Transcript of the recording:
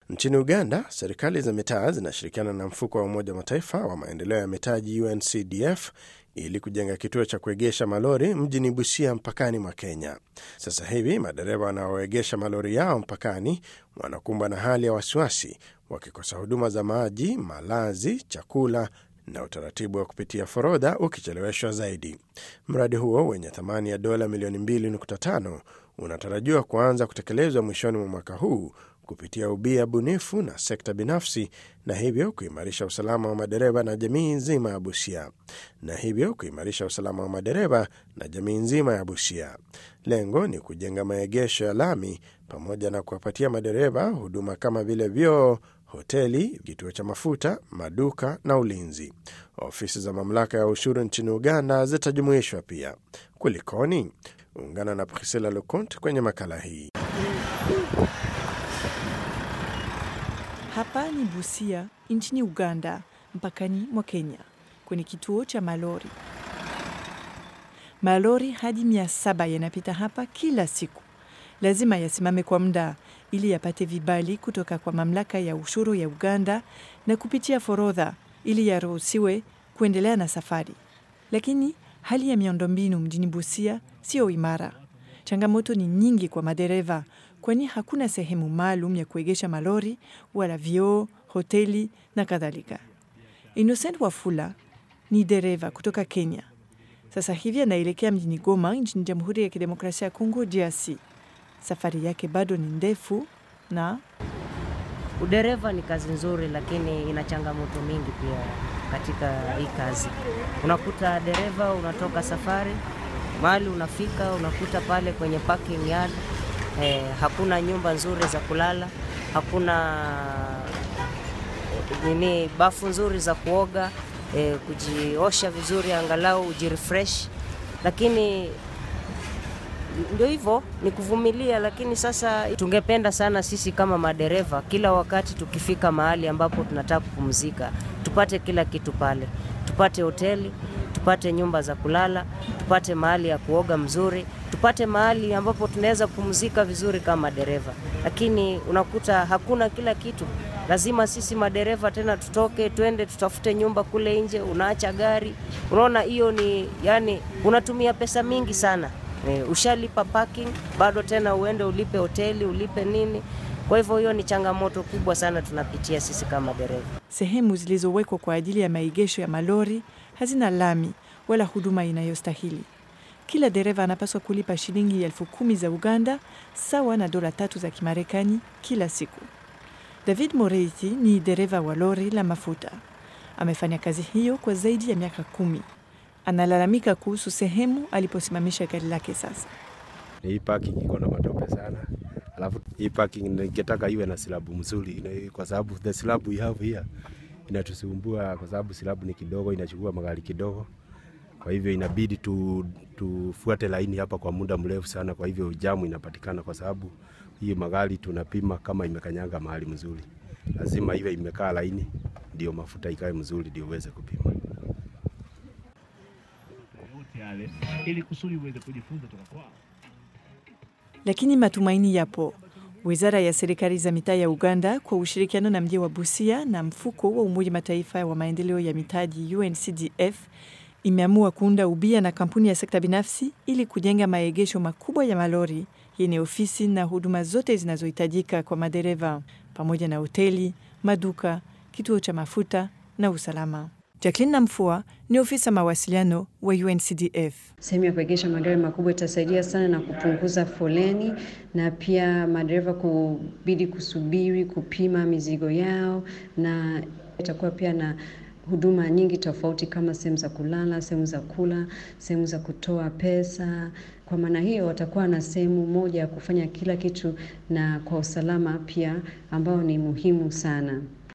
Nchini Uganda, serikali za mitaa zinashirikiana na mfuko wa Umoja wa Mataifa wa maendeleo ya mitaji UNCDF ili kujenga kituo cha kuegesha malori mjini Busia, mpakani mwa Kenya. Sasa hivi madereva wanaoegesha malori yao mpakani wanakumbwa na hali ya wasiwasi, wakikosa huduma za maji, malazi, chakula na utaratibu wa kupitia forodha ukicheleweshwa zaidi. Mradi huo wenye thamani ya dola milioni 2.5 unatarajiwa kuanza kutekelezwa mwishoni mwa mwaka huu kupitia ubia bunifu na sekta binafsi na hivyo kuimarisha usalama wa madereva na jamii nzima ya Busia na hivyo kuimarisha usalama wa madereva na jamii nzima ya Busia. Lengo ni kujenga maegesho ya lami pamoja na kuwapatia madereva huduma kama vile vyoo, hoteli, kituo cha mafuta, maduka na ulinzi. Ofisi za mamlaka ya ushuru nchini Uganda zitajumuishwa pia. Kulikoni? Ungana na Priscilla Lecont kwenye makala hii. Hapa ni Busia nchini Uganda, mpakani mwa Kenya, kwenye kituo cha malori. Malori hadi mia saba yanapita hapa kila siku. Lazima yasimame kwa muda ili yapate vibali kutoka kwa mamlaka ya ushuru ya Uganda na kupitia forodha ili yaruhusiwe kuendelea na safari. Lakini hali ya miundombinu mjini Busia sio imara. Changamoto ni nyingi kwa madereva, kwani hakuna sehemu maalum ya kuegesha malori wala vyoo, hoteli na kadhalika. Innocent Wafula ni dereva kutoka Kenya. Sasa hivi anaelekea mjini Goma nchini Jamhuri ya Kidemokrasia ya Kongo, DRC. Safari yake bado ni ndefu na Udereva ni kazi nzuri, lakini ina changamoto mingi pia katika hii kazi. Unakuta dereva unatoka safari mahali unafika, unakuta pale kwenye parking yard eh, hakuna nyumba nzuri za kulala, hakuna nini bafu nzuri za kuoga eh, kujiosha vizuri, angalau ujirefresh, lakini ndio hivyo ni kuvumilia. Lakini sasa tungependa sana sisi kama madereva, kila wakati tukifika mahali ambapo tunataka kupumzika, tupate kila kitu pale, tupate hoteli, tupate nyumba za kulala, tupate mahali ya kuoga mzuri, tupate mahali ambapo tunaweza kupumzika vizuri kama dereva. Lakini unakuta hakuna kila kitu. Lazima sisi madereva tena tutoke twende tutafute nyumba kule nje, unaacha gari. Unaona, hiyo ni yani, unatumia pesa mingi sana. E, ushalipa parking bado tena uende ulipe hoteli ulipe nini. Kwa hivyo hiyo ni changamoto kubwa sana tunapitia sisi kama dereva. sehemu zilizowekwa kwa ajili ya maegesho ya malori hazina lami wala huduma inayostahili. Kila dereva anapaswa kulipa shilingi elfu kumi za Uganda sawa na dola tatu za Kimarekani kila siku. David Moreiti ni dereva wa lori la mafuta. Amefanya kazi hiyo kwa zaidi ya miaka kumi. Analalamika kuhusu sehemu aliposimamisha gari lake sasa. Hii parking iko na matope sana, alafu hii parking ningetaka iwe na silabu mzuri, ina- kwa sababu the slab we have here inatusumbua, kwa sababu silabu ni kidogo, inachukua magari kidogo. Kwa hivyo inabidi tu, tufuate laini hapa kwa muda mrefu sana, kwa hivyo jamu inapatikana, kwa sababu hii magari tunapima kama imekanyanga mahali mzuri, lazima iwe imekaa laini, ndio mafuta ikae mzuri, ndio uweze kupima. yote yale ili kusudi uweze kujifunza toka kwao. Lakini matumaini yapo. Wizara ya serikali za mitaa ya Uganda kwa ushirikiano na mji wa Busia na mfuko wa Umoja Mataifa wa maendeleo ya mitaji UNCDF imeamua kuunda ubia na kampuni ya sekta binafsi ili kujenga maegesho makubwa ya malori yenye ofisi na huduma zote zinazohitajika kwa madereva pamoja na hoteli, maduka, kituo cha mafuta na usalama. Jacqueline Namfua ni ofisa mawasiliano wa UNCDF. Sehemu ya kuegesha madereva makubwa itasaidia sana na kupunguza foleni na pia madereva kubidi kusubiri kupima mizigo yao, na itakuwa pia na huduma nyingi tofauti kama sehemu za kulala, sehemu za kula, sehemu za kutoa pesa. Kwa maana hiyo watakuwa na sehemu moja ya kufanya kila kitu na kwa usalama pia ambao ni muhimu sana.